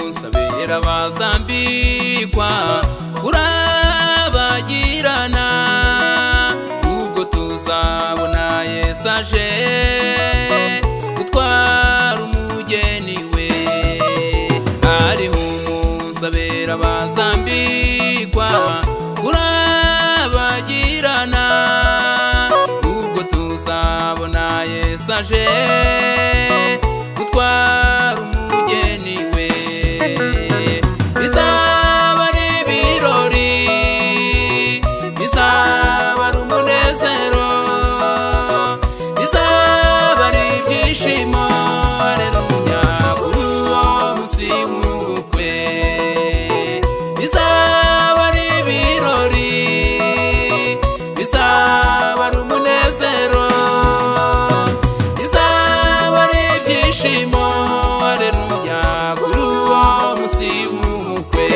Bera bazambikwa kurabagirana ubwo tuzabona Yesu aje gutwara umugeni we hariho umunsi abera bazambikwa kurabagirana ubwo tuzabona Yesu aje gutwara umugeni we bizaba ari ibirori bizaba ari umunezero bizaba ari ibyishimo aleluya kuri uwo munsi w'ubukwe bizaba ari ibirori bizaba ari umunezero bizaba ari ibyishimo aleluya kuri uwo munsi w'ubukwe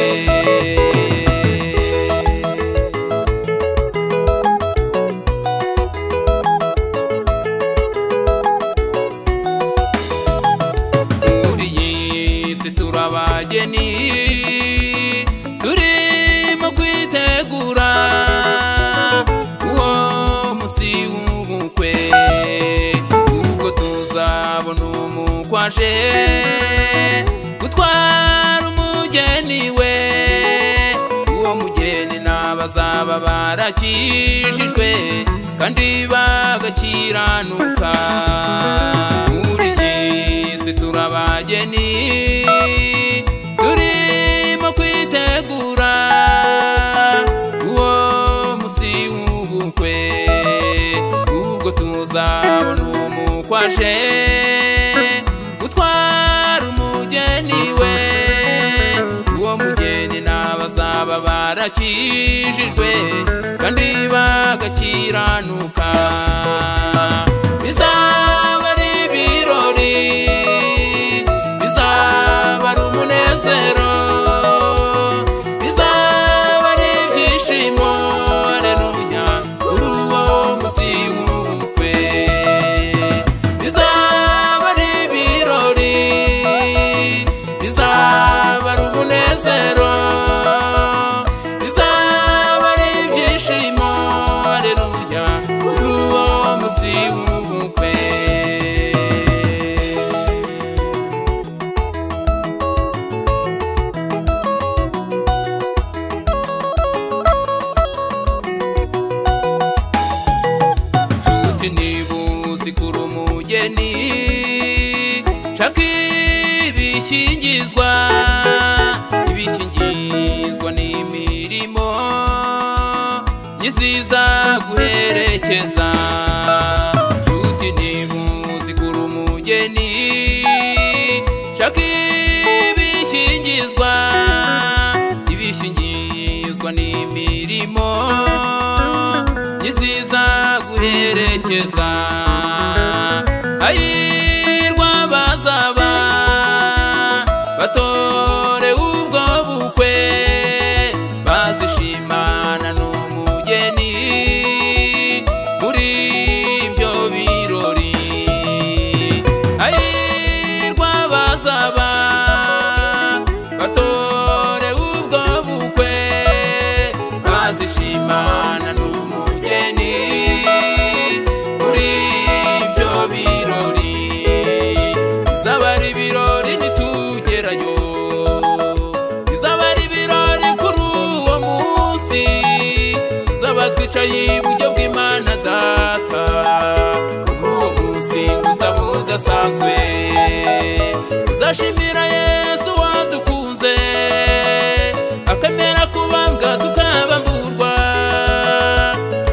muri iyi si turabageni turimo kwitegura uwo munsi w'ubukwe ubwo tuzabona umukwaje gutwara umugeni we uwo mugeni n'abazaba barakijijwe kandi bagakiranuka muri iyi si turabageni turimo kwitegura uwo munsi w'ubukwe ubwo tuzabona umukwaje gutwara umugeni we uwo mugeni n'abazaba barakijijwe kandi bagakiranuka bizaba ari ibirori bizaba ari umunezero bizaba ari ibyishimo aleluya kuri uwo munsi w'ubukwe bizaba ari ibirori bizaba ari umunezero bizaba ari ibyishimo aleluya kuri uwo munsi w'ubukwe nshuti niba uzi kuri umugeni shaka ibikingizwa ibikingizwa ni imirimo nyiziza guherekeza nshuti niba uzi kuri umugeni shaka ibikingizwa ibishingizwa ni imirimo nyiziza guherekeza ayirwa bazaba batore ubwo bukwe bazishimana n'umugeni muri ibyo birori ayirwa bazaba batore ubwo bukwe bazishimana n'umugeni muri ibyo birori bizaba ari ibirori nitugerayo bizaba ari ibirori kuri uwo munsi tuzaba twicaye iburyo bw'imana data kuri uwo munsi uzaba udasanzwe uzashimira yesu wadukunze akamera kubambwa tukabamburwa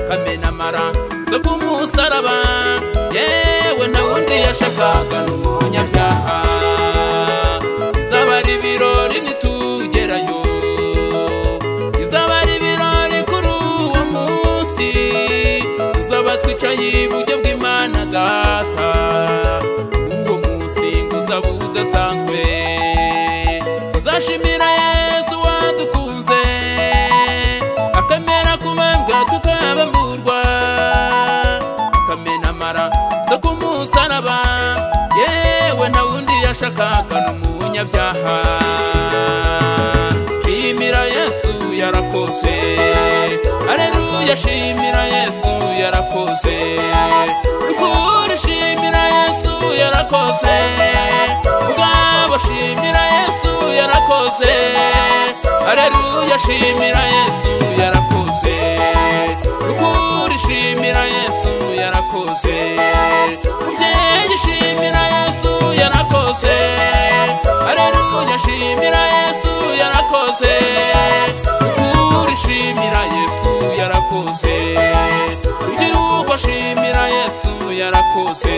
kamena amara zo ku musaraba yewe nta wundi yashakaga n'umunyabyaha izaba ari ibirori nitugerayo izaba ari ibirori kuri uwo munsi tuzaba twicaye iburyo bw'imana data uwo munsi ngo uzaba udasanzwe tuzashimira yesu wadukunze akamera kubambwa tukabamburwa akamena amara zo ku musaraba yewe nta wundi yashakaga n'umunyabyaha yarakoze aleluya shimira yesu yarakoze ukuri shimira yesu yarakoze ubwabo shimira yesu yarakoze aleluya shimira yesu yarakoze ukuri shimira yesu yarakoze umubyeyi shimira yesu yarakoze aleluya shimira yesu yarakoze ukuri shimira yesu yarakoze urubyiruko shimira yesu yarakoze